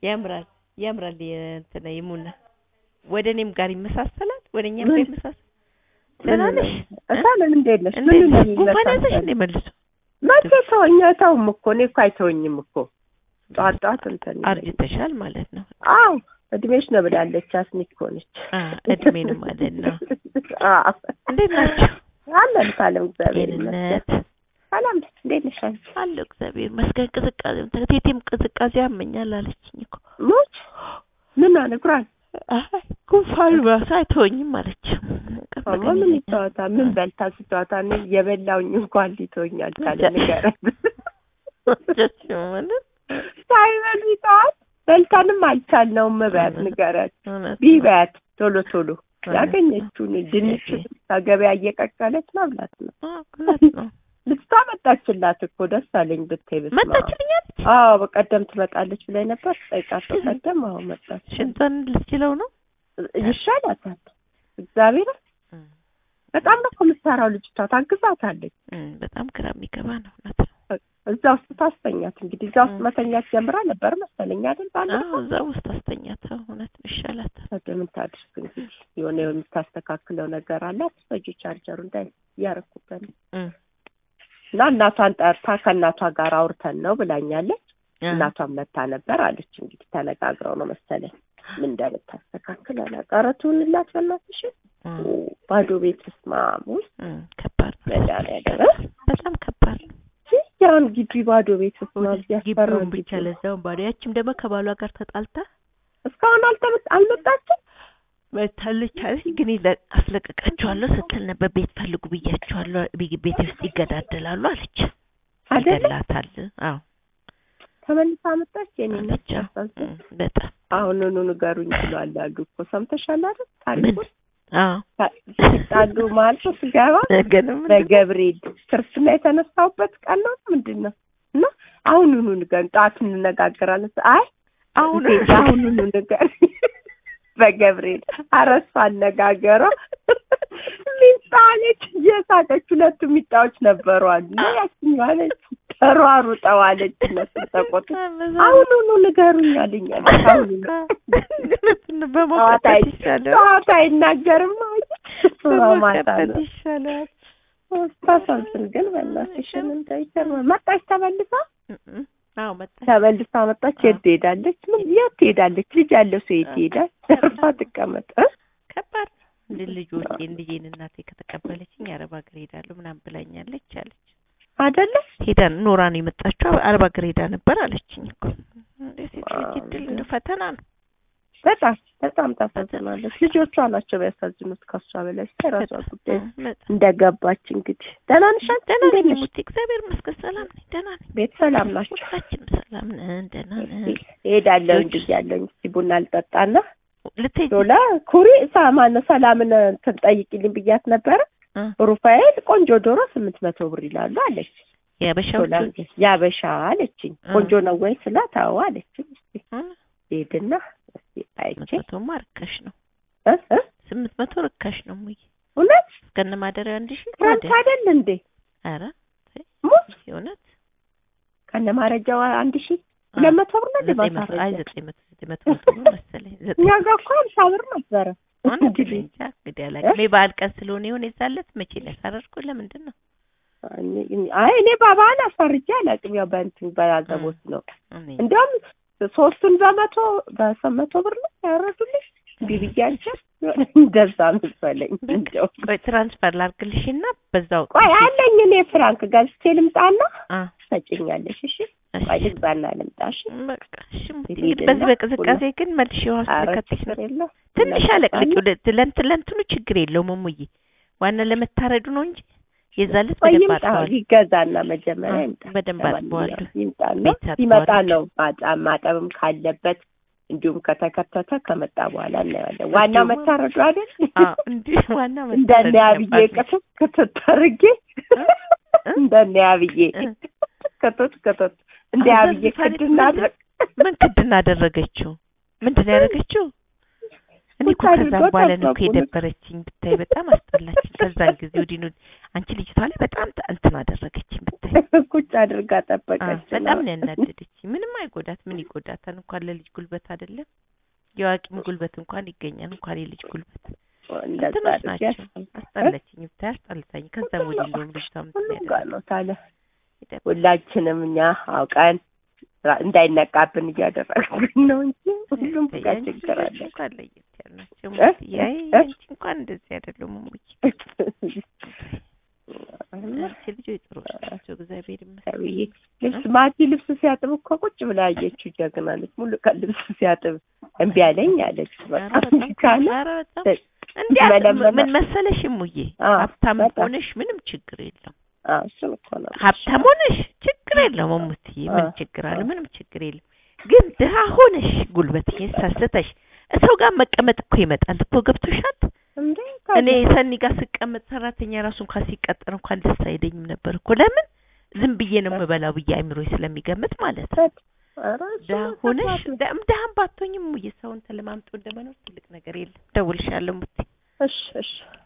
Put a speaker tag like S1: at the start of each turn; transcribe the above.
S1: ያምራል ያምራል። የእንትና የሙና ወደ እኔም ጋር ይመሳሰላል። ወደ እኛም ጋር
S2: ምን?
S1: ይመሳሰል። ደህና ነሽ?
S2: እሳለን እንዴት ነሽ?
S1: እንዴት
S2: ምን ነው
S1: ነሽ? ጉንፋን ያዘሽ
S2: የሚመሳሰል?
S1: እንዴ መልሶ?
S2: መቼ ተወኝ ተውም እኮ እኔ እኮ አይተወኝም እኮ ጠዋት ጠዋት እንትን ይለኛል።
S1: አርጅተሻል ማለት ነው።
S2: አዎ እድሜሽ ነው ብላለች። አስኒክ ሆነች።
S1: እድሜን ማለት ነው።
S2: አዎ
S1: እንዴት ናቸው?
S2: አለን ካለም እግዚአብሔር ይመስገን።
S1: ጤንነት
S2: ሰላም ነሽ? እንዴት ነሽ አንቺ?
S1: አለሁ እግዚአብሔር ይመስገን። ቅዝቃዜ ቴቴም ቅዝቃዜ ያመኛል አለችኝ እኮ።
S2: ሞች ምን አለ ጉራን
S1: አይ ጉንፋን ራሱ አይተወኝም አለች።
S2: አማ ምን ይተዋታ ምን በልታ ስትዋታ እኔ የበላውኝ እንኳን ሊተወኛል ካለ ንገረን።
S1: ማለት
S2: ሳይበሉ ይተዋት በልታንም አልቻልነውም። በያት ንገረን
S1: እውነት ነው።
S2: ቢበያት ቶሎ ቶሎ
S1: እውነት
S2: ያገኘችውን ድንች ከገበያ እየቀቀለች መብላት ነው።
S1: ነው። እውነት ነው።
S2: ልጅቷ መጣችላት እኮ ደስ አለኝ ብታይ በስመ አብ።
S1: መጣችልኛለች።
S2: አዎ በቀደም ትመጣለች ብላኝ ነበር። ጠይቃት በቀደም አዎ መጣች።
S1: ሽንቷን ልትችለው ነው።
S2: ይሻላታል። እግዚአብሔር በጣም ነው እኮ የምትሰራው ልጅቷ ታግዛታለች።
S1: እም፣ በጣም ግራ የሚገባ ነው። እውነት ነው።
S2: እዛ ውስጥ ታስተኛት እንግዲህ እዛ ውስጥ መተኛት ጀምራ ነበር መሰለኝ አይደል? ባለፈው
S1: አዎ እዛ ውስጥ አስተኛተው እውነት ነው ይሻላታል።
S2: ታዲያ ምን ታድርግ እንግዲህ የሆነ የምታስተካክለው ነገር አለ። አትሰጂ ቻርጀሩ እንዳይ እያረኩበት ነው
S1: እም፣
S2: እና እናቷን ጠርታ ከእናቷ ጋር አውርተን ነው ብላኛለች።
S1: አ፣
S2: እናቷን መታ ነበር አለች። እንግዲህ ተነጋግረው ነው መሰለኝ ምን እንደምታስተካክል አላውቅም። ኧረ ትሁንላት በእናትሽ
S1: እም፣
S2: ባዶ ቤት ስማም ውስጥ
S1: እም፣ ከባድ ነው።
S2: መድኃኒዓለም
S1: በጣም ከባድ ነው።
S2: ያን ግቢ ባዶ ቤት ስማም ያስፈራል።
S1: ግቢውን ብቻ
S2: ግቢ።
S1: ለዛውን ባዶ። ያችም ደግሞ ከባሏ ጋር ተጣልታ
S2: እስካሁን አልተመ- አልመጣችም።
S1: መታለች አለች። ግን ይለ- አስለቀቃቸዋለሁ ስትል ነበር። ቤት ፈልጉ ብያቸዋለሁ። ቢ- ቤቴ ውስጥ ይገዳደላሉ አለች።
S2: አይደለ
S1: ይገላታል። አዎ
S2: ተመልሳ መጣች። የኔ እናት
S1: አለች። አዎ።
S2: ሲያሳዝን።
S1: እም፣ በጣም
S2: አሁኑኑ ንገሩኝ ብሏል አሉ እኮ ሰምተሻል አይደል?
S1: ምን?
S2: ታሪኩን
S1: አዎ
S2: ሲጣሉ ማለት ነው ስገባ
S1: ግን ምን
S2: በገብርኤል ክርስትና የተነሳውበት ቀን ነው ምንድን ነው? እና አሁኑኑ ንገሩኝ፣ ጠዋት እንነጋገራለን። አይ
S1: አሁን
S2: ሴት አሁኑኑ ንገሩኝ በገብርኤል አረሱ አነጋገሯ ሚጣ አለች እየሳቀች ሁለቱ ሚጣዎች ነበሩ አሉ እና ያችኛዋ አለች ተሯሩጠው አለች እነሱ ተቆጡ አሁኑኑ ንገሩኝ አለኝ አለች አሁኑኑ
S1: በሞቀበት
S2: ጠዋት አይ-
S1: ይሻላል።
S2: ጠዋት አይናገርም አለች ማታ
S1: በሞቀበት
S2: ነው
S1: ይሻላል።
S2: ታሳዝን ግን በእናትሽ ምን ታይተር መጣች ተመልሳ
S1: እም፣ አዎ መጣች።
S2: ተመልሳ መጣች የት ትሄዳለች ምን የት ትሄዳለች ልጅ ያለው ሰው የት ይሄዳል ዘርፋ ትቀመጥ እ?
S1: ከባድ ነው። እንደ ልጆቼ ልጄን እናቴ ከተቀበለችኝ አረብ ሀገር ሄዳለሁ ምናምን ብላኛለች አለች።
S2: አይደለ
S1: ሄዳ ኖራ ነው የመጣችው አረብ ሀገር ሄዳ ነበር አለችኝ እኮ። እንደ ሴት ልጅ እድል እንደ ፈተና ነው።
S2: በጣም በጣም ታሳዝናለች ልጆቿ ናቸው ቢያሳዝኑት ከሷ በላይ የራሷ ጉዳይ
S1: እም፣ በጣም
S2: እንደገባች እንግዲህ ደህና ነሽ አንቺ?
S1: ደህና
S2: እንዴት
S1: ነኝ
S2: ነሽ?
S1: ሙቴ፣ እግዚአብሔር ይመስገን ሰላም ነኝ፣ ደህና ነኝ።
S2: ቤት ሰላም ናቸው
S1: ሁላችንም ሰላም ነን፣ ደህና ነን።
S2: እሄዳለሁ
S1: ልጆች-
S2: እንጂ ያለኝ እስኪ ቡና ልጠጣና
S1: ልትሄጂ
S2: ዶላ ኩሪ ሳማነ ሰላምን እንትን ጠይቂልኝ ብያት ነበረ
S1: እ፣
S2: ሩፋኤል ቆንጆ ዶሮ ስምንት መቶ ብር ይላሉ አለች
S1: የአበሻዎቹ
S2: ዶላ ያበሻ አለችኝ
S1: እ።
S2: ቆንጆ ነው ወይ ስላት አዎ አለችኝ እስኪ
S1: እ፣
S2: ሄድና እስኪ አይቼ
S1: ስምንት መቶማ ርካሽ ነው።
S2: እ እ
S1: ስምንት መቶ ርካሽ ነው ሙዬ፣
S2: እውነት
S1: እስከነ ማደሪያ አንድ ሺህ
S2: ክረምት
S1: ታዲያ።
S2: አይደል እንዴ
S1: ኧረ
S2: ሙት
S1: የእውነት
S2: ከነ ማረጃው አንድ ሺህ ሁለት መቶ ብር ነው
S1: ዘጠኝ መቶ
S2: ልባሳ
S1: አይ ዘጠኝ መቶ ዘጠኝ መቶ መቶ ብር መሰለኝ ዘጠኝ
S2: እኛ ጋር እኮ ሀምሳ ብር ነበረ
S1: ሆነ
S2: እንግዲህ
S1: እንጃ እንግዲህ አላውቅም። የበዓል ቀን ስለሆነ ይሆን የዛለት መቼ ሊያሳረርኩ ለምንድን ነው
S2: አይ እኔ በበዓል አስፈርጄ አላውቅም ያው በእንትን በያዘቦት ነው
S1: እኔ
S2: እንዲያውም ሶስቱን በመቶ በሰመቶ ብር ነው ያወረዱልሽ ቢብያቸው እንደዛ መሰለኝ እንደው
S1: ቆይ ትራንስፈር ላድርግልሽና በዛው
S2: ቆይ አለኝ እኔ ፍራንክ ገዝቼ ልምጣና
S1: አ
S2: ሰጭኛለሽ እሺ
S1: እሺ
S2: ቆይ ልግዛና ልምጣ እሺ
S1: በቃ እሺ ሙቲ፣
S2: ሂድና
S1: እንግዲህ በዚህ በቅዝቃዜ ግን መልሽ ውሃ ውስጥ
S2: ኧረ
S1: ልከትሽ ነው
S2: ችግር የለው
S1: ትንሽ አለቅልቂ ለእንትን ለእንትኑ ችግር የለውም እሙዬ ዋና ለመታረዱ ነው እንጂ የዛለት
S2: ቆይ
S1: በደንብ
S2: ይምጣ
S1: አጥበዋል
S2: ይገዛና መጀመሪያ
S1: አ፣
S2: ይምጣ
S1: በደንብ አጥበዋለሁ
S2: ለማንኛውም ይምጣና
S1: ቤት አጥበዋለሁ።
S2: ሲመጣ ነው ማጣ- ማጠብም ካለበት እንዲሁም ከተከተተ ከመጣ በኋላ እናየዋለን ዋናው
S1: እንዲሁም-
S2: መታረዱ አይደል
S1: አ እንዲህ ዋና
S2: እንደነ
S1: መታረዱ
S2: አብዬ
S1: ገባሽ።
S2: ቅጥት ክትት አድርጌ እንደነ አብዬ
S1: እ?
S2: ክትት ክትት እንደ
S1: አሁን
S2: አብዬ
S1: ዘልፋ ልጅ
S2: ክድና
S1: ምን- ምን ክድና አደረገችው? ምንድን ነው ያደረገችው? እኔ እኮ
S2: ቁጭ
S1: ከዛም
S2: አድርገው
S1: በኋላ ነው እኮ
S2: ጠበቁን።
S1: የደበረችኝ ብታይ፣ በጣም አስጠላችኝ። ከዛን ጊዜ ወዲህ ነው አንቺ ልጅቷ ላይ በጣም ተ- እንትን አደረገችኝ ብታይ።
S2: ቁጭ አድርጋ
S1: አዎ፣
S2: ጠበቀች።
S1: በጣም ነው ያናደደችኝ። ምንም አይጎዳት፣ ምን ይጎዳታል? እንኳን ለልጅ ጉልበት አይደለም የአዋቂም ጉልበት እንኳን ይገኛል፣ እንኳን የልጅ ጉልበት
S2: እንደዛ
S1: እንትኖች
S2: አድርጊ
S1: ናቸው።
S2: ያስፈልጋል።
S1: አስጠላችኝ ብታይ፣ አስጠልታኝ። ከዛም ወዲህ እንደውም ልጅቷ
S2: ሁሉም
S1: ምትል
S2: ጋር ነው ታዲያ
S1: ይደብራል።
S2: ሁላችንም እኛ አውቀን ራ- እንዳይነቃብን እያደረግን ነው እንጂ ሁሉም
S1: ተይ፣
S2: ጋር
S1: የአንቺ
S2: ችግር
S1: ልጆች
S2: አለ።
S1: እንኳን ለየት ያሉ ናቸው።
S2: እ?
S1: ሙትዬ፣ አይ
S2: እ?
S1: የአንቺ እንኳን እንደዚህ አይደሉም ሙዬ። አንቺ ልጆች ጥሩዎች ናቸው፣ እግዚአብሔር ይመስገን።
S2: ሰውዬ ልብስ ማቲ ልብስ ሲያጥብ እኮ ቁጭ ብላ አየችው። ጀግና ነች። ሙሉ ቀን ልብስ ሲያጥብ እምቢ አለኝ አለች።
S1: ኧረ
S2: በጣም
S1: በጣም
S2: ካለ
S1: ኧረ በጣም እንዲያ
S2: መለመን-
S1: ምን መሰለሽ ሙዬ፣
S2: አዎ፣
S1: ሀብታም
S2: በጣም።
S1: ሆነሽ ምንም ችግር የለም።
S2: አዎ፣ እሱን እኮ ነው
S1: ሀብታም ሆነሽ ችግር የለም ሙትዬ፣ ምን
S2: አዎ፣
S1: ችግር አለ?
S2: አዎ።
S1: ምንም ችግር የለም። ግን ድሀ ሆነሽ ጉልበትሽን ሰስተሽ ሰው ጋር መቀመጥ እኮ ይመጣል እኮ ገብቶሻል?
S2: እንዴ
S1: እኔ ሰኒ ጋር ስቀመጥ ሰራተኛ ራሱ እንኳን ሲቀጠር እንኳን ደስ አይለኝም ነበር እኮ ለምን ዝም ብዬ ነው የምበላው ብዬ አይምሮኝ ስለሚገምት ማለት ነው።
S2: ኧረ እሱማ
S1: ድሀ ሆነሽ
S2: ከባድ ነው።
S1: ደ- ድሀም ባትሆኝም ሙዬ ሰውን ተለማምጦ እንደመኖር ትልቅ ነገር የለም። ደውልሻለሁ ሙቲ
S2: እሺ እሺ